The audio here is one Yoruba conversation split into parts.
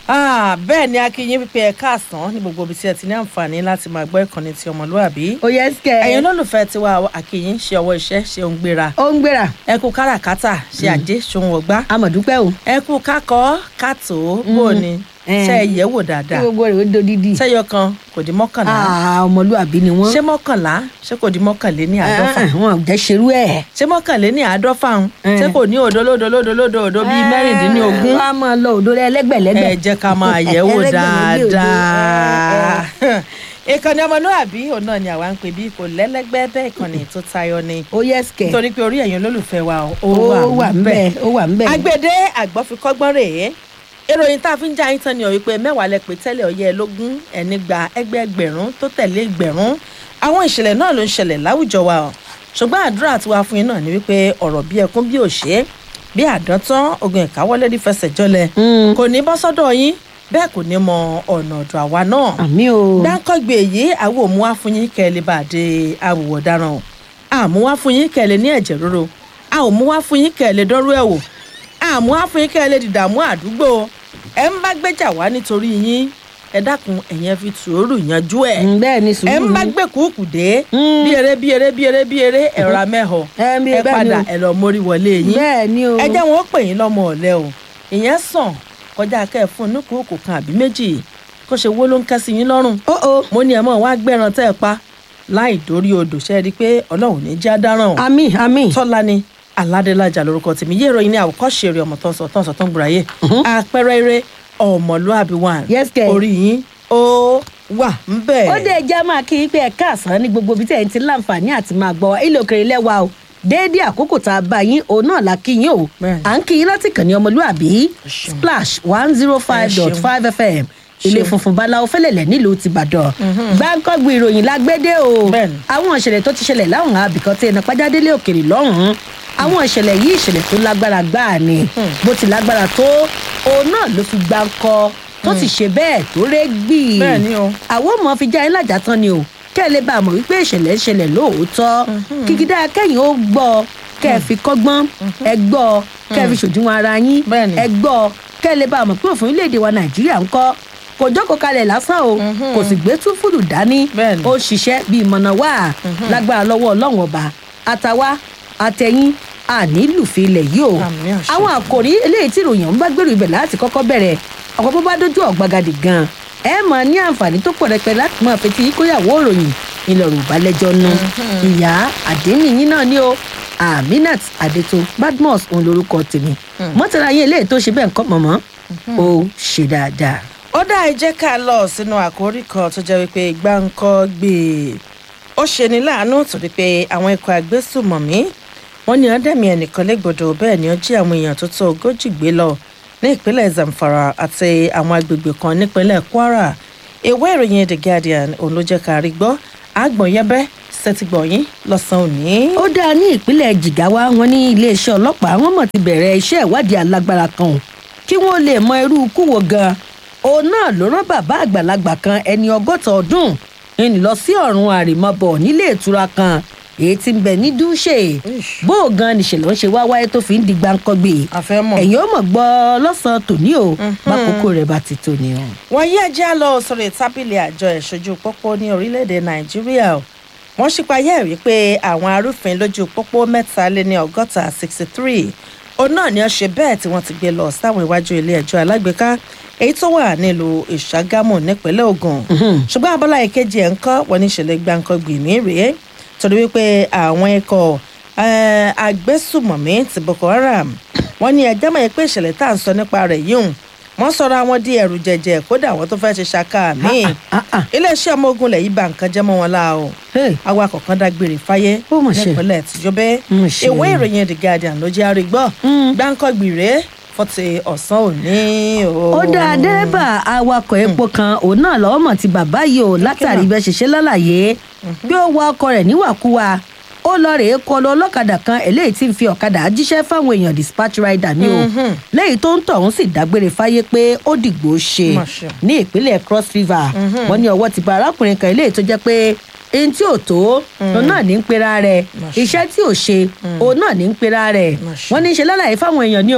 Ah, bẹ́ẹ̀ ni akínyìn pípé ẹ̀ka àsán ní gbogbo ibi tí ẹ ti ní àǹfààní láti máa gbọ́ ìkànnì ti ọmọlúàbí. ó yẹ sikẹ. ẹ̀yin olólùfẹ́ tiwa akínyìn ṣe ọwọ́ iṣẹ́ ṣe ń gbéra. ó ń gbéra. ẹ kú káràkátà ṣe àjẹ́ ṣòun ọgbá. amọ̀dúpẹ́ o. ẹ kú kákọ́ kátó bó ni ṣe ẹ yẹ̀ wò dáadáa. kí gbogbo rẹ̀ ó dodidi. ṣẹ́yọ kan kò di mọ́kànlá. Ah, ọmọlúàbí ni wọ́n. ṣé mọ́kànlá ṣé kò di mọ́kànlé ní àádọ́fà. Ah, wọn ò jẹ́ ṣerú ẹ̀. ṣé mọ́kànlé ní àádọ́fà ń Eh. ṣé kò ní òdo lódo lódo lódo òdo bíi mẹ́rìndínlógún. wọ́n á máa lọ òdo rẹ ẹlẹ́gbẹ̀lẹ́gbẹ̀. ẹ jẹ́ ká máa yẹ̀ wò Ẹlẹ́gbẹ̀lẹ́gbẹ̀ òdo. dáadáa. ìkànnì ọmọlúàbí òun náà ni àwa ń pè bí kò lẹ́lẹ́gbẹ́ bẹ́ẹ̀ ìkànnì tó tayọ ni ó yẹ sikẹ. nítorí pé orí ẹ̀yin olólùfẹ́ wa ó ó wà ń bẹ̀ ó wà ń bẹ̀. agbede àgbọ̀fikọ́gbọ́n rèé ìròyìn tá a fi ń já yín tán ni ọ̀ wípé mẹ́wàá lẹ pé tẹ́lẹ̀ ọ̀yẹ́ lógún ẹni gba ẹgbẹẹgbẹ̀rún tó tẹ̀lé ìgbẹ̀rún àwọn ìṣẹ̀lẹ̀ náà ló ń ṣẹlẹ̀ láwùjọ wa ọ̀ ṣùgbọ́n àdúrà tiwa fún yín náà ni wípé ọ̀rọ̀ bí ẹkún bí òṣè bí àdántán ogun ìkáwọ́lé ní fẹsẹ̀ jọlẹ̀ Mm. kò ní bọ́ sọ́dọ̀ yín bẹ́ẹ̀ kò ní mọ ọ̀nà ọ̀dọ̀ àwa náà àmì o. dáńkọ́gbé yìí àwọn òmùwá fún yín kẹ́ ẹ lè bá a dé àwòwọ̀ ọ̀daràn o àmúwá fún yín kẹ́ ẹ lè ní ẹ̀jẹ̀ ríro a ò múwá fún yín kẹ́ ẹ lè dọ́rú ẹ̀ wò àmúwá fún yín kẹ́ ẹ lè dìdààmú àdúgbò ẹ ń bá gbéjà wá nítorí yín ẹ dákun ẹ̀yin ẹ fi sùúrù yanjú ẹ̀ Mm, bẹ́ẹ̀ ni ẹ sùúrù ń bá ni. gbé kúùkù dé Mm. bí eré bí eré bí eré bí eré ẹ̀rọ amẹ́họ̀ Ẹ bí- ẹ bẹ́ẹ̀ ni padà o. ẹ lọ mórí wọlé yín bẹ́ẹ̀ ni o. ẹ jẹ́ wọn ó pè yín lọ́mọ ọ̀lẹ́ o ìyẹn sàn kọjá kẹ́ ẹ fún un ní kúùkù kan àbí méjì kó ṣe wó ló ń kẹ́ sí yín lọ́rùn ó o. mo ní ẹ mọ̀ wá gbẹ́ran tẹ́ ẹ pa láì dórí odò ṣe é rí i pé ọlọ́run ní já dáràn o àmì àmì. tọ́lá ni aládélájà lórúkọ tèmi yé ìròyìn ní àwòkọ́ṣe eré ọmọ tó ń sọ tó ń sọ tó ń gbòòràyè àpẹẹrẹ eré ọmọlúàbí wà Yes, kẹ̀. orí yín ó wà ń bẹ̀. ó dé ẹja máa kí i pé ẹ̀ka àsán ní gbogbo ibi tí ẹ̀ ń ti láǹfààní àti máa gbọ́ ilé òkèrè lẹ́wà o déédéé àkókò tá a bá yín òun náà la kí yín o Bẹ́ẹ̀ni. à ń kí yín láti kàn ní ọmọlúàbí ṣeun. splash one zero five dot five fm ilé Ṣeun. funfun báláwo fẹlẹlẹ nílùú tìbàdàn gbáǹkọ́gbù ìròyìn lágbédè o Bẹ́ẹ̀ni. àwọn ìṣẹ̀lẹ̀ tó ti ṣẹlẹ̀ láwọn àbìkan tí ẹnà pàjádélé òkèrè lọ́hùn-ún àwọn ìṣẹ̀lẹ̀ yìí ìṣẹ̀lẹ̀ tó lágbára gbáà ni bó ti lágbára tó òun náà ló fi gbáǹkọ́ tó sì ṣe bẹ́ẹ̀ tó rẹ́ gbì Bẹ́ẹ̀ni o. àwọn ọmọ fi já yín lájà tán ni o kẹ́ ẹ lè bá a mọ̀ wípé ìṣẹ̀lẹ̀ ń ṣẹlẹ̀ lóòótọ́ kìkìdá kẹ́yìn ó gbọ́ kẹ́ ẹ fi kọ́gbọ́n ẹ gbọ́ kẹ́ ẹ fi ṣòdiwọ̀n ara yín Bẹ́ẹ̀ni. ẹ gbọ́ kẹ́ ẹ lè bá a mọ̀ pé òfin orílẹ̀-èdè wa nàìjíríà ń kọ́ kò jókòó kalẹ̀ lásán o kò sì gbé túfúdù dání Bẹ́ẹ̀ni. ó ṣiṣẹ́ bíi mọ̀nà wá lágbára lọ́wọ́ ọlọ́run ọba àtàwa àtẹ̀yìn ànílùfẹ́ ilẹ̀ yìí o Àmín àṣẹ. àwọn àkòrí eléyìí tí ìròyìn ọ̀hún bá gbèrò ibẹ̀ láti kọ́kọ́ bẹ̀rẹ̀ ọ̀pọ̀ bó bá dójú ọ̀gbagadì gan ẹ máa ní àǹfààní tó pọ̀ rẹpẹ láti máa fetí kóyàwó ìròyìn ìlọ̀rùn ìbálẹ́jọ́ nu ìyá àdénìyín náà ni o aminat adeto badmus òun lorúkọ tèmi mọ́tàlá yín eléyìí tó ṣe bẹ́ẹ̀ ń kọ́ mọ̀mọ́ ó ṣe dáadáa. ó dá ẹ jẹ́ ká lọ sínú àkórí kan tó jẹ́ wípé gbáǹkọ́ gbé e ó ṣeni láàánú torí pé àwọn ikọ̀ àgbésùmọ̀mí wọ́n ní ọ̀dẹ́mi ẹnìkan légbodò bẹ́ẹ̀ ni ó jí àwọn èèyàn tó tó ogójì gbé lọ ní ìpínlẹ̀ zamfara àti àwọn agbègbè kan nípínlẹ̀ kwara ìwé ìròyìn the guardian òun ló jẹ́ ká rí gbọ́ àgbọ̀nyẹ́bẹ́ sẹ́tìgbọ̀yìn lọ́sàn-án òní. ó dáa ní ìpínlẹ̀ jigawa wọn ní iléeṣẹ́ ọlọ́pàá wọn mọ̀ ti bẹ̀rẹ̀ iṣẹ́ ìwádìí alágbára kan o kí wọ́n lè mọ irú ikú wo gan òun náà ló rán bàbá àgbàlagbà kan ẹni ọgọ́ta ọdún ń lọ sí ọ̀run àrèmabọ̀ nílé ìtura kan èyí tí ń bẹ ní dúṣe Ish. bó o gan nìṣẹ̀lẹ̀ ń ṣe wá wáyé tó fi ń di gbáǹkọ́gbé àfẹ́mọ̀. ẹ̀yin ó mọ̀ gbọ́ lọ́sàn-án tòní o bákòókò rẹ̀ bá ti tò ní o. wọ́n yí ẹjẹ́ lọ sórí tábìlì àjọ ìṣojú pópó ní orílẹ̀-èdè nàìjíríà o wọ́n ṣípayá ẹ̀ wípé àwọn arúfin lójú pópó mẹ́ta lé ní ọgọ́ta sixty three òun náà ni wọ́n ṣe bẹ́ẹ̀ tí wọ́n ti gbé lọ sáwọn iwájú ilé ẹjọ́ alágbèéká èyí tó wà nílùú ìṣàgámù nípínlẹ̀ ogun ṣùgbọ́n abọ́lá ìkejì ẹ̀ ń kọ́ wọ́n ní ìṣẹ̀lẹ̀ gbàǹkangbì mí rèé torí wípé àwọn ikọ̀ eh, agbésùmọ̀mí ti boko haram wọ́n ní ẹjẹ́ mọ̀ pé ìṣẹ̀lẹ̀ tá à ń sọ nípa rẹ̀ yìí hùn wọ́n sọ̀rọ̀ àwọn di ẹ̀rù jẹ̀jẹ̀ kódà àwọn tó fẹ́ẹ́ ṣe ṣaka míì ah, ah. iléeṣẹ́ ọmọ ogun lẹ̀ yìí bà nǹkan jẹ́ mọ́ wọn la o Hey. awakọ̀ kan dágbére fáyé Ó mà ṣe. nípínlẹ̀ tìjọbẹ́ Mà ṣe. ìwé ìròyìn the guardian ló jẹ́ àrígbọ́ Mm. gbáǹkọ́gbì rèé fọ́tì ọ̀sán òní o. ó dá dẹ́rẹ́bà awakọ̀ epo kan òun náà lọ́wọ́ mọ̀ ti bàbá yìí o látàrí bẹ́ẹ̀ ṣe ṣe lálàyé bí ó wa ọkọ̀ rẹ̀ níwàkuwà ó lọ rèé kọlu ọlọ́kadà kan eléyìí tí ń fi ọ̀kadà jíṣẹ́ fáwọn èèyàn dispatch rider ní o Mhm. lẹ́yìn tó ń tọ̀hún sì dágbére fáyé pé ó dìgbò ṣe Mà ṣe. ní ìpínlẹ̀ cross river wọ́n ní ọwọ́ ti ba arákùnrin kan eléyìí tó jẹ́ pé ẹni tí ò tó òun náà ní ń pera rẹ̀ Mà ṣe. iṣẹ́ tí ò ṣe òun náà ní ń pera rẹ̀ Mà ṣe. wọ́n ní í ṣe lálàyé fáwọn èèyàn ní o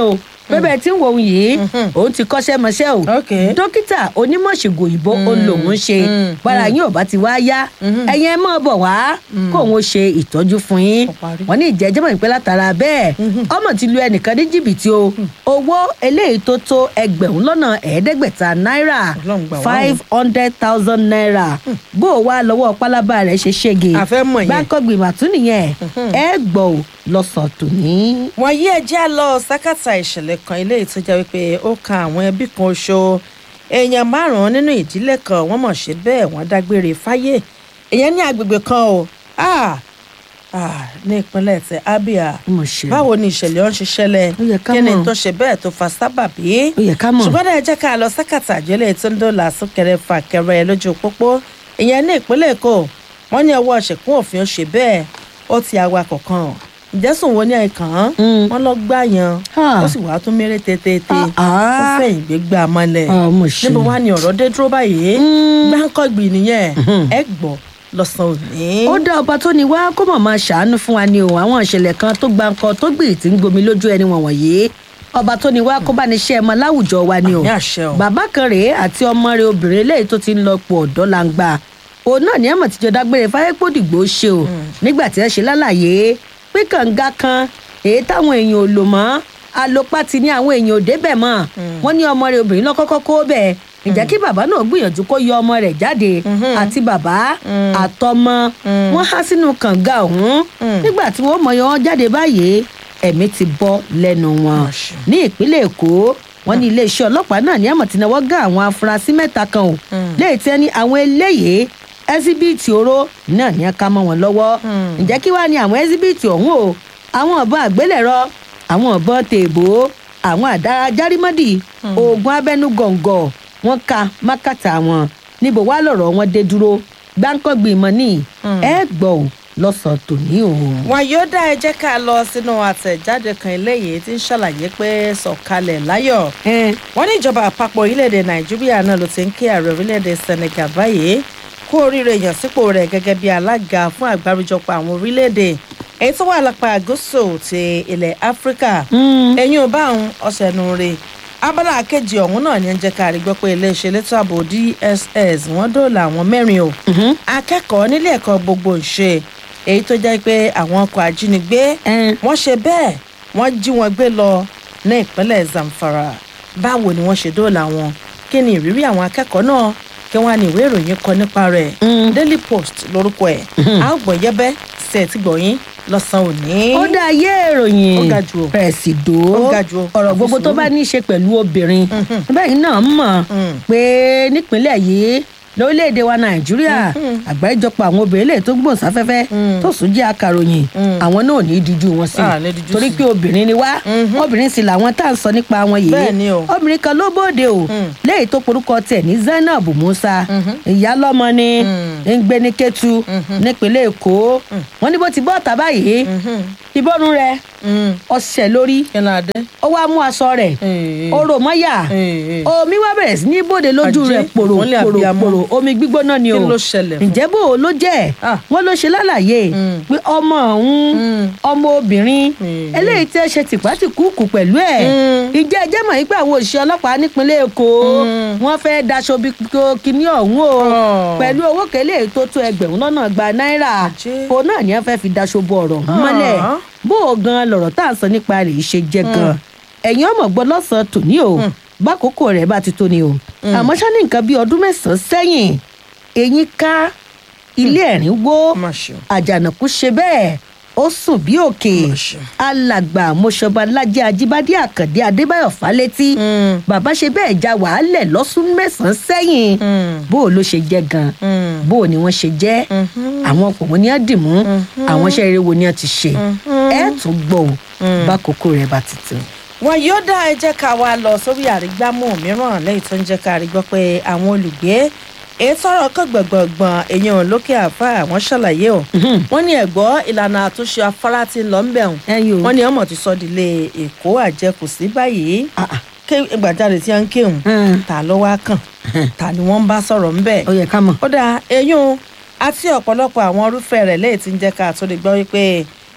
bẹ́ẹ̀ tí ń wo òun yìí òun ti kọ́ṣẹ́ mọṣẹ́ o Ok. dókítà onímọ̀ṣègùn òyìnbó òun lòun ṣe Mm. bára yín ò bá ti wá yá ẹ̀yin ẹ máa bọ̀ wá kó òun ó ṣe ìtọ́jú fún yín Ó parí. wọ́n ní ìjẹ́jẹ́ mọ̀ pé látara bẹ́ẹ̀ ọmọ ti lu ẹnìkan ní jìbìtì o owó eléyìí tó tó ẹgbẹ̀rún lọ́nà ẹ̀ẹ́dẹ́gbẹ̀ta náírà Ọlọ́run gbà wá o. five hundred thousand naira bó o wá lọ́wọ́ pálábá rẹ̀ ṣe ṣége A fẹ́ mọ̀ yẹn. gbáǹkọ́gbìn màtún nìyẹn ẹ gbọ́ ò lọ́sàn-án tòní. wọn yí ẹjẹ lọ sákàtà ìṣẹ̀lẹ̀ kan eléyìí tó jẹ́ wípé ó kan àwọn ẹbí kan oṣù èèyàn márùnún nínú ìdílé kan wọ́n mọ̀ ṣe bẹ́ẹ̀ wọ́n dágbére fáyé èèyàn ní agbègbè kan o ah, ah, ní ìpínlẹ̀ tẹ abia mo ṣe báwo ni ìṣẹ̀lẹ̀ ọ̀hún ṣe ṣẹlẹ̀ Ó yẹ ká kí ni mọ̀. tó ṣe bẹ́ẹ̀ tó fa sábàbí ó yẹ ká mọ̀. ṣùgbọ́n ẹ jẹ́ ká lọ sákàtà àjọlẹ̀ tó ń dọ́là súnkẹrẹ fàkẹrẹ lójú pópó ìyẹn ní ìpínlẹ̀ èkó wọ́n ní ọwọ́ ṣẹ̀kún òfin ó ṣe bẹ́ẹ̀ ó ti awakọ̀ kan ìjẹ́sùn wo ní ẹ̀kan Mm. wọ́n lọ gbá yan Ah. ó sì wàá tún mérè tètè Ah, ó ah. fẹ̀yìn gbé gbà mọ́lẹ̀ Ah, mo ṣe. níbo wá ni ọ̀rọ̀ dé dúró báyìí Mm. gbáǹkọ́gbì nìyẹn ẹ gbọ́ lọ́sàn-án òní. ó dá ọba tó ní wá kó mọ̀ máa ṣàánú fún wa ni o àwọn ìṣẹ̀lẹ̀ kan tó gba nǹkan tó gbì tí ń gbomi lójú ẹni wọ̀nyí ọba tó ní wá kó bá ní ṣe ẹmọ láwùjọ wa ni o Àmì àṣẹ o. bàbá kan rèé àti ọmọ rẹ̀ obìnrin eléyìí tó ti ń lọ pọ̀ ọ̀dọ́ langba òun náà ní ẹ̀mọ̀ tíjọ dágbére fáyépòdìgbò ṣe o nígbà tí ẹ ṣe lálàyé pé kànga kan èyí táwọn èèyàn ò lò mọ́ alopati ní àwọn èèyàn ò débẹ̀ mọ́ wọ́n ní ọmọ rẹ̀ obìnrin lọ́kọ́kọ́ kó bẹ́ẹ̀ ǹjẹ́ kí bàbá náà gbìyànjú kó yọ ọmọ rẹ̀ jáde àti bàbá àtọmọ wọn há sínú kànga ọ̀hún nígbà tí wọ́n mọyọ wọn jáde báyìí ẹ̀mí ti bọ́ lẹ́nu wọn Àṣẹ. ní ìpínlẹ̀ èkó wọn ní iléeṣẹ́ ọlọ́pàá náà ní àmọ̀ tí náwó gá àwọn afurasí mẹ́ta kan o léyìí tí wọ́n ní àwọn eléyìí ẹsibíìtì oró náà ní ká mọ́ wọn lọ́wọ́ ǹjẹ́ kí wàá ní àwọn ẹsibíìtì ọ̀hún o àwọn ọ̀bọ̀n àgbélẹ̀rọ àwọn ọ̀bọ̀n tèèbó àwọn àdá járímọ́dì oògùn abẹ́nú gọ̀ǹgọ̀ wọn ka mákàtà wọn níbo wá lọ̀rọ̀ wọn dé dúró gbáǹkọ́gbìn ìmọ̀ ní ẹ gbọ́ ò lọ́sàn-án tòní o. wọn yóò dá ẹ jẹ́ ká lọ sínú àtẹ̀jáde kan eléyìí tí ń ṣàlàyé pé sọ̀kalẹ̀ láyọ̀ ẹ wọ́n ní ìjọba àpapọ̀ orílẹ̀-èdè nàìjíríà náà ló ti ń kí ààrẹ orílẹ̀-èdè senegal báyìí kú oríire yàn sípò rẹ̀ gẹ́gẹ́ bí alága fún àgbáríjọpọ̀ àwọn orílẹ̀-èdè èyí tó wà lápá gúúsù ti ilẹ̀ áfíríkà ẹ̀yìn ò bá àwọn ọ̀sẹ̀ nù rè abala kejì ọ̀hún náà ní ń jẹ́ ká rí gbọ́ pé iléeṣẹ́ elétò ààbò dss wọ́n dóòlà àwọn mẹ́rin o akẹ́kọ̀ọ́ nílé ẹ̀kọ́ gbogbo ìṣe èyí tó jẹ́ pé àwọn ọkọ̀ ajínigbé ẹ wọ́n ṣe bẹ́ẹ̀ wọ́n jí wọn gbé lọ ní ìpínlẹ̀ zamfara báwo ni wọ́n ṣe dóòlà wọn kí ni ìrírí àwọn akẹ́kọ̀ọ́ náà kí wọ́n á ní ìwé ìròyìn kọ nípa rẹ̀ daily post lórúkọ ẹ̀ a ó gbọ́ yẹ́bẹ́ sí ẹ̀ tí gbọ̀yìn lọ́sàn-án òní. ó dá ayé ìròyìn Ó ga jù o. pẹ̀sìdò Ó ga jù o. ọ̀rọ̀ gbogbo tó bá ní í ṣe pẹ̀lú obìnrin bẹ́ẹ̀ náà mọ̀ pé nípínlẹ̀ yìí lórílẹ̀‐èdè wa nàìjíríà àgbáríjọpọ̀ àwọn obìnrin lè tó gbòòn sáfẹ́fẹ́ tó sùn jẹ́ akàròyìn àwọn náà ò ní í díjú wọn sí Ah, ní díjú torí sí. pé obìnrin ni wá obìnrin sì làwọn tá à ń sọ nípa wọn yìí Bẹ́ẹ̀ ni o. obìnrin kan ló bóde o lẹ́yìn tó porúkọ tẹ̀ ní zainab musa ìyálọ́mọ ni ń gbé ní kẹ́tù nípínlẹ̀ èkó wọ́n ní bó ti bọ́ ọ̀tá báyìí ìbọnú rẹ̀ ọ̀sẹ̀ lórí kí ni adé. ó wá mú aṣọ rẹ̀ ó rò mọ́yà Eh. omi wá bẹ̀rẹ̀ sí ní bòde lójú Àjẹ́, rẹ̀ pòrò wọ́n lé pòrò abiyamọ. pòrò omi gbígbóná ni o Kí ló ṣẹlẹ̀ fún? ǹjẹ́ bò ó ló jẹ́ Ah. wọ́n ló ṣe lálàyé pé ọmọ òun Mm. ọmọ obìnrin Mm. eléyìí tí ẹ ṣe tìpátìkúùkù pẹ̀lú ẹ̀ Mm. ìjẹ́ ẹjẹ́ mọ̀ yín pé àwọn òṣìṣẹ́ ọlọ́pàá nípínlẹ̀ èkó wọ́n fẹ́ daṣọ bí kíní ọ̀hún o Oh. pẹ̀lú owó kélé tó tó ẹgbẹ̀rún lọ́nà gba náírà Àjẹ́. òun náà ni wọ́n fẹ́ fi daṣọ bo ọ̀rọ̀ ọ̀hún mọ́lẹ̀ Ah. bó o gan lọ̀rọ̀ tá à ń sọ nípa rẹ̀ ṣe jẹ́ gan ẹ̀yin ọmọ gbọ́ lọ́sàn-án tòní o bákòókò rẹ̀ bá ti tó ni o àmọ́ ṣá ní nǹkan bíi ọdún mẹ́sàn-án sẹ́yìn eyín ká ilé ẹ̀rín wó Má ṣe o. àjànàkú ṣe bẹ́ẹ̀ ó sùn bí òkè Má ṣe. alàgbà mọṣọba lájẹ ajíbádé àkàndé adébáyọ̀ fálétí Mm. bàbá ṣe bẹ́ẹ̀ ja wàhálẹ̀ lọ́sùn mẹ́sàn-án sẹ́yìn Mm. bó o ló ṣe jẹ́ gan Mm. bó o ni wọ́n ṣe jẹ́ àwọn ọkọ̀ wọn ni á dì mú àwọn iṣẹ́ rere wo ni á ti ṣe ẹ tún gbọ́ o bá kókó rẹ̀ bá ti tó. wọn yóò dá ẹ jẹ́ ká wá lọ sórí àrígbámú mìíràn lẹ́yìn tó ń jẹ́ ká rí gbọ́ pé àwọn olùgbé èyí tọrọ kan gbọ̀ngbọ̀ngbọ̀n èèyàn lókè àfa àwọn ṣàlàyé o wọ́n ní ẹ̀gbọ́ ìlànà àtúnṣe afárá tí ń lọ ń bẹ̀rùn ẹyin o wọ́n ní ọmọ ti sọ ìdílé èkó àjẹkù sí báyìí Ah, ah. ké ìgbàjáde tí wọ́n ń kéwòn Mm. ta ló wá kàn ta ni wọ́n ń bá sọ̀rọ̀ ń bẹ̀ ó yẹ ká mọ̀. ó dáa eyín àti ọ̀pọ̀lọpọ̀ àwọn irúfẹ́ rẹ̀ lẹ́yìn tí ń jẹ́ ká tó lè gbọ́ wípé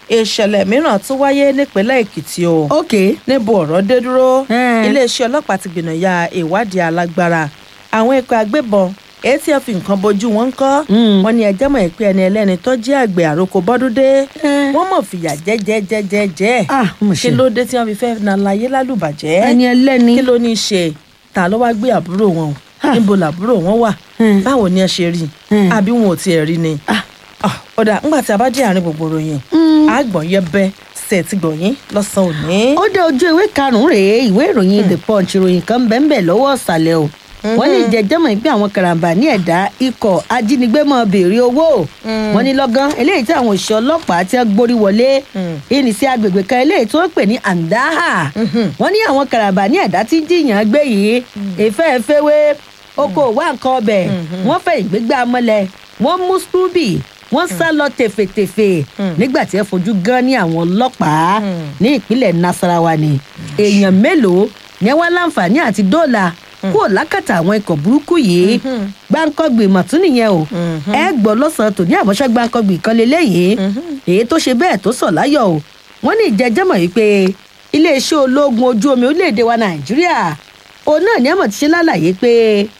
ìṣẹ̀lẹ̀ mìíràn tún wáyé nípínlẹ̀ èkìtì o ok níbo ọ̀rọ̀ dé dúró Hmm. iléeṣẹ́ ọlọ́pàá ti gbìnàyà ìwádìí alágbára àwọn ikọ̀ agbébọn èyí tí wọ́n fi nǹkan bojú wọn ń kọ́ Hmm. wọn ní ẹjẹ́ mọ̀ pé ẹni ẹlẹ́ni tó jẹ́ àgbẹ̀ àròkọ bọ́dúndé Hmm. wọ́n mọ̀ fìyà jẹ́jẹ́jẹ́jẹ́ ah mo kí ṣe ló dé tí wọ́n fi fẹ́ na láyé lálùbàjẹ́ ẹni ẹlẹ́ni kí ló ní í ṣe ta ló wá gbé àbúrò wọn o Ah. níbo làbúrò wọn wà Hmm. báwo ni ẹ ṣe rí Hmm. àbí wọn ò tiẹ̀ rí ni Ah. Ah, ọ̀dà ńgbà tí a bá dé àárín gbogbo ròyìn Hmm. àgbọ̀n yẹbẹ ṣe ti gbọ̀yìn lọ́sàn-án òní. ó dé ojú ìwé karùnún rèé ìwé ìròyìn the punch ìròyìn kan bẹ́ẹ̀ lọ́wọ́ ọ̀sàlẹ̀ o wọ́n ní ìjẹ́jẹ́mọ̀ ìpín àwọn karambà ní ẹ̀dá ikọ̀ ajínigbé mọ́ béèrè owó wọ́n ní lọ́gán eléyìí tí àwọn òṣìṣẹ́ ọlọ́pàá ti gbórí wọlé ìní sí agbègbè kan eléyìí tí wọ́n pè ní andaha wọ́n ní àwọn karambà ní ẹ̀dá tí ń jiyàn gbé yìí èfẹ́ eféwé oko wà nǹkan ọbẹ̀ wọ́n fẹ́ ìgbégbá mọ́lẹ̀ wọ́n mú scrooby wọ́n sá lọ tèfètèfè nígbà tí ẹ fojú gan ní àwọn ọlọ́pàá ní ìpínlẹ̀ nasarawa ni èèyàn mélòó ni wọ́n láǹfààní àti dóòlà kúrò lákàtà àwọn ikọ̀ burúkú yìí gbáǹkọ́gbì mọ̀tún nìyẹn o ẹ gbọ́ lọ́sàn-án tòní àmọ́ṣẹ́ gbáǹkọ́gbì kan lélẹ́yìí èyí tó ṣe bẹ́ẹ̀ tó sọ̀ láyọ̀ o wọ́n ní ìjẹ́jẹ́mọ̀ yìí pé iléeṣẹ́ ológun ojú omi orílẹ̀-èdè wa nàìjíríà òun náà ní àmọ̀ ti ṣe lálàyé pé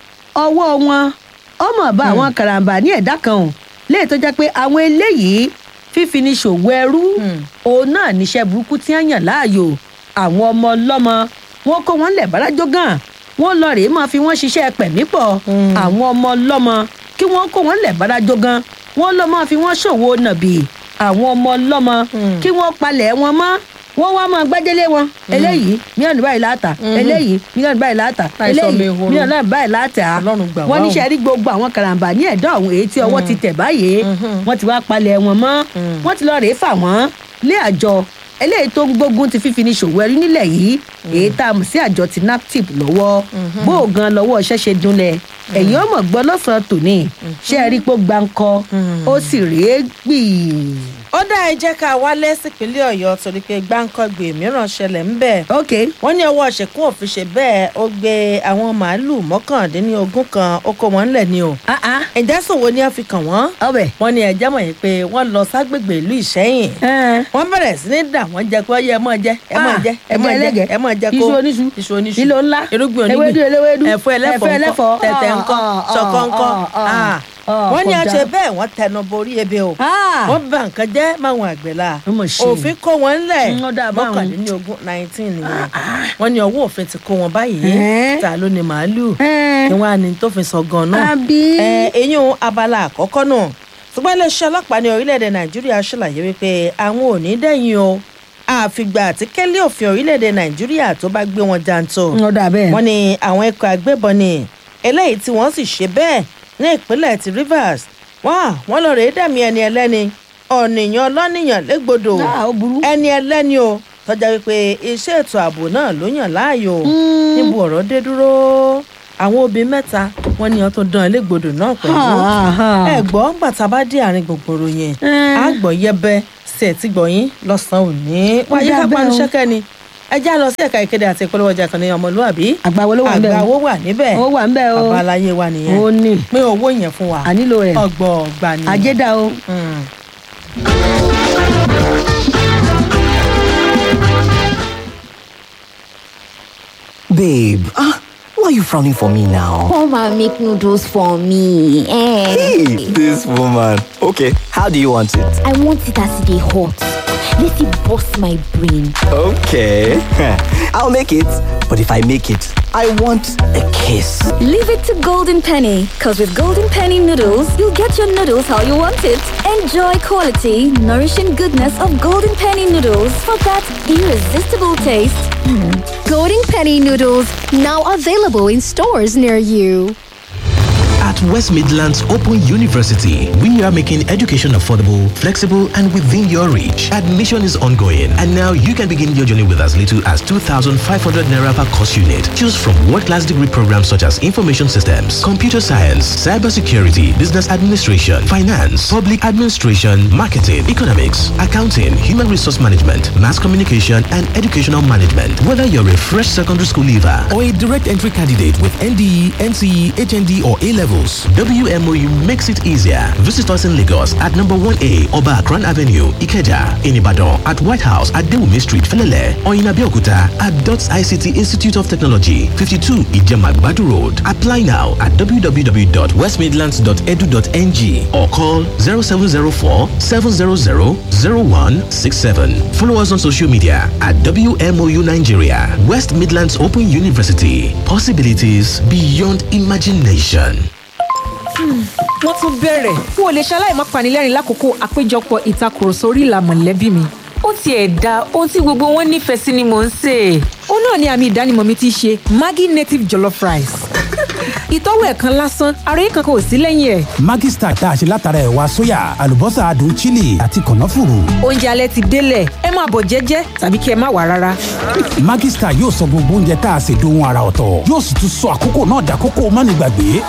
ọwọ́ wọn ọmọ bá àwọn karambà ní ẹ̀dá kan o léyìí tó jẹ́ pé àwọn eléyìí fífi ní ṣòwò ẹrú òun náà níṣẹ́ burúkú tí wọ́n yàn láàyò àwọn ọmọ ọlọ́mọ wọn kó wọn lẹ̀ bárájọ́ gan wọn lọ rèé máa fi wọn ṣiṣẹ́ pẹ̀mí pọ̀ àwọn ọmọ ọlọ́mọ kí wọ́n kó wọn lẹ̀ bárájọ́ gan wọn lọ máa fi wọn ṣòwò nàbì àwọn ọmọ ọlọ́mọ kí wọ́n palẹ̀ wọn mọ́ wọ́n wá máa gbájẹ́lé wọn eléyìí mílíọ̀nù báyìí láàtà eléyìí mílíọ̀nù báyìí láàtà Láìsọ eléyìí mi ehoro. mílíọ̀nù báyìí láàtà Ọlọ́run gbà wá wọ́n o. níṣẹ́ rí gbogbo àwọn karambà ní ẹ̀dá ọ̀hún èyí tí ọwọ́ ti tẹ̀ báyìí wọ́n ti wá palẹ̀ wọn mọ́ wọ́n ti lọ rèé fà wọ́n lé àjọ eléyìí tó ń gbógun ti fífi ní ṣòwò ẹrú nílẹ̀ yìí èyí tá a mọ̀ sí àjọ ti naptip lọ́wọ́ gbóògan lọ́wọ́ iṣẹ́ ṣe dunlẹ̀ ẹ̀yin ọmọ gbọ́ lọ́sàn-án tòní ṣé ẹ rí pé ó gbáǹkọ́ ó sì rèé gbì. ó dá ẹ jẹ́ ká wálé sípínlẹ̀ ọ̀yọ́ torí pé gbáǹkọ́gbè mìíràn ṣẹlẹ̀ ń bẹ̀. ok wọ́n ní ọwọ́ ṣẹ̀kún òfin ṣe bẹ́ẹ̀ ó gbé àwọn màálùú mọ́kàndínlógún kan ó kó wọn ńlẹ̀ ni o. ah ah ìjẹ́sùn wo ni wọ́n fi kàn wọ́n. ọbẹ̀. wọ́n ní ẹjẹ́ mọ̀ yìí pé wọ́n lọ ságbègbè ìlú ìṣẹ́yìn. ẹ̀ wọ́n bẹ̀rẹ̀ sí ní dà wọ́n jẹ pé ọyẹ ẹ mọ̀ jẹ ẹ mọ̀ Ah, jẹ ẹ mọ̀ ẹ̀jẹ̀ jẹ ẹlẹ́gẹ̀, ẹ mọ̀ jẹ kó iṣu oníṣu, iṣu oníṣu ìlò ńlá, irúgbìn onígbìn ewédú eléwédú, ẹ̀fọ́ ẹlẹ́fọ́ ẹ̀fọ́ ẹlẹ́fọ́, ńkọ́ tẹ̀tẹ̀ ńkọ́ ah, ah, ṣọ̀kọ̀ ńkọ́ ah, ah, Ah. ah, wọ́n ní kọjá. àṣẹ bẹ́ẹ̀ wọ́n tẹnu borí ebe o Ah. wọ́n bà nǹkan jẹ́ máwọn àgbẹ̀ la Ó mà ṣe. òfin kó wọn ńlẹ̀ Mm, ó dáa báwọn. mọ́kàndínlógún nineteen nìyẹn wọ́n ní ọwọ́ òfin ti kó wọn báyìí Eh. ta ló ní màálùú ẹ̀ kí wọ́n á ní tó fi sọ gan náà àbí. ẹ eyín abala àkọ́kọ́ náà ṣùgbọ́n iléeṣẹ́ ọlọ́pàá ní orílẹ̀-èdè nàìjíríà ṣàlàyé wípé àwọn ò ní dẹ́yìn o àfìgbà àti kẹ́lẹ́ òfin orílẹ̀-èdè nàìjíríà tó bá gbé wọn jàǹtò ó dà bẹ́ẹ̀. wọ́n ní àwọn ikọ̀ agbébọn ni eléyìí tí wọ́n sì ṣe bẹ́ẹ̀ ní ìpínlẹ̀ ti rivers wọ́n wọ́n lọ rèé dẹ̀mí ẹni ẹlẹ́ni ọ̀nìyàn ọlọ́nìyàn légbodò Ah, ó burú. ẹni ẹlẹ́ni o tọ́jà wípé iṣẹ́ ètò ààbò náà ló yàn láàyò níbo ọ̀rọ̀ dé dúró àwọn obìnrin mẹ́ta wọ́n ní wọn tó dán ẹlẹ́gbodò náà pẹ̀lú Ah, ah. ẹ gbọ́ gbàtà bá dé àárín gbogbooro yẹn Eh. a gbọ́ yẹbẹ sí ẹ̀ tí gbọ̀yìn lọ́sàn-án òní wáyé dá ká bẹ́ẹ̀ panu o. ṣẹ́kẹ́ ni ẹ já lọ sí ẹ̀ka ìkéde àti ìpolówó ọjà kan ní ọmọlúwàbí àgbàwo ló wà ń bẹ̀ àgbà o. owó wà níbẹ̀ ó wà ń bẹ̀ o. bàbá aláyé wa nìyẹn ó ní. pín owó yẹn fún wa a nílò rẹ̀. ọgbọ̀ ọgbà ni. àjẹdà o. Mm. Babe, ah, why are you frowning for me now? Come and make noodles for me. Eh. Hey, this woman. Okay, how do you want it? I want it as they hot. Let it bust my brain. Okay, I'll make it. But if I make it, I want a kiss. Leave it to Golden Penny, because with Golden Penny noodles, you'll get your noodles how you want it. Enjoy quality, nourishing goodness of Golden Penny noodles for that irresistible taste. Golden Penny noodles now available in stores near you. At West Midlands Open University, we are making education affordable, flexible, and within your reach. Admission is ongoing, and now you can begin your journey with as little as 2,500 naira per course unit. Choose from world-class degree programs such as information systems, computer science, cybersecurity, business administration, finance, public administration, marketing, economics, accounting, human resource management, mass communication, and educational management. Whether you're a fresh secondary school leaver or a direct entry candidate with NDE, NCE, HND, or A levels, noodles. WMOU makes it easier. Visit us in Lagos at number 1A Oba Akran Avenue, Ikeja, in Ibadan at White House at Dewumi Street, Felele, or in Abeokuta at DOTS ICT Institute of Technology, 52 Ijemagbadu Road. Apply now at www.westmidlands.edu.ng or call 0704 700 0167. Follow us on social media at WMOU Nigeria, West Midlands Open University. Possibilities beyond imagination. wọ́n tún bẹ̀rẹ̀ n ò lè ṣaláì má panilẹ́rìn lákòókò àpéjọpọ̀ ìtakùrọ̀sọ orí ìlà mọ̀lẹ́bí mi. ó tiẹ̀ da ohun tí gbogbo wọn nífẹ̀ẹ́ sí ni mò ń sè é. ó náà ni àmì ìdánimọ̀ mi ti ṣe maggi native jollof rice. ìtọ́wò ẹ̀ kan lásán ara yìí kankan ò sí lẹ́yìn ẹ̀. Maggi Star tá a ṣe látara ẹ̀wà sóyà àlùbọ́sà adùn chili àti kànáfùrù. oúnjẹ alẹ́ ti délẹ̀ ẹ máa bọ̀ jẹ́jẹ́ tàbí kí ẹ má wà rárá. Maggi Star yóò sọ gbogbo oúnjẹ tá a ṣe dohun ara ọ̀tọ̀ yóò sì tún sọ àkókò náà dàkókò mánigbàgbé.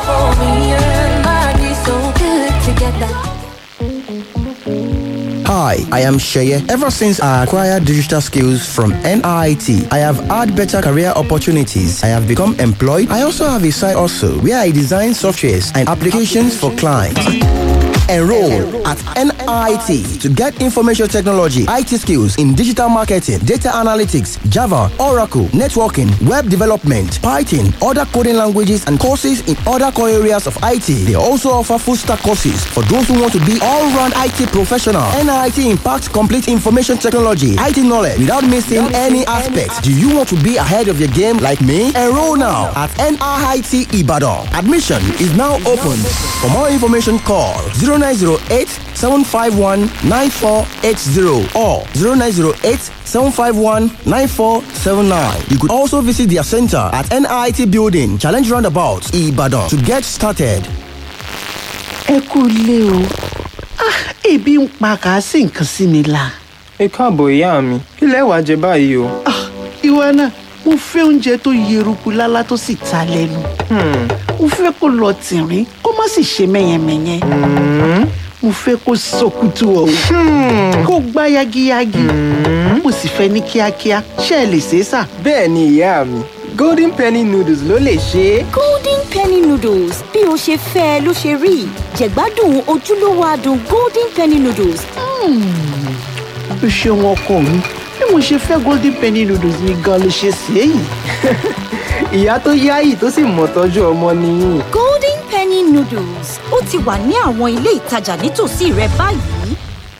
Hi, I am Sheye. Ever since I acquired digital skills from NIT, I have had better career opportunities. I have become employed. I also have a side also where I design softwares and applications for clients. Enroll at NIT to get information technology, IT skills in digital marketing, data analytics, Java, Oracle, networking, web development, Python, other coding languages, and courses in other core areas of IT. They also offer full stack courses for those who want to be all round IT professional. NIT impacts complete information technology, IT knowledge without missing any aspect. Do you want to be ahead of your game like me? Enroll now at NIT Ibadan. Admission is now open. For more information, call 0908 751 9480 or 0908 751 9479. You could also visit their center at NIT Building, Challenge Roundabout, Ibadan to get started. ẹ kú ilé o Ah, ebi ń pa kàásì nǹkan sí mi la. ẹ káàbọ̀ ìyá mi ilé wàá jẹ báyìí o. ìwọ náà mo fẹ́ oúnjẹ tó yeruku lálá tó sì ta lẹ́nu. mo fẹ́ kó lọ tìrín kó má sì ṣe mẹ́yẹmẹ́yẹ. mo fẹ́ kó sọkútù ọ̀hún kó gbá yagiyagi. mo sì fẹ́ ní kíákíá ṣé ẹ lè ṣe é sà. bẹ́ẹ̀ ni ìyá mi golden penny noodles ló lè ṣe é. golden penny noodles bí o ṣe fẹ́ ẹ ló ṣe rí jẹ̀gbádùn ojúlówó adùn golden penny noodles. o ṣeun ọkọ mi bí mo ṣe fẹ́ golden penny noodles ni gan ló ṣe sí èyí. ìyá tó yáyì tó sì mọ̀ tọ́jú ọmọ nìyí. golden penny noodles ó ti wà ní àwọn ilé ìtajà nítòsí rẹ báyìí.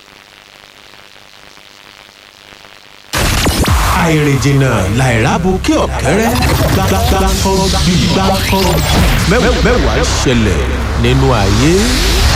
àìrìnjìnà làìrábù kí ọ̀kẹ́rẹ́ gbàgbàgbà kan bí gbàkan mẹ́wàá ṣẹlẹ̀ nínú ayé.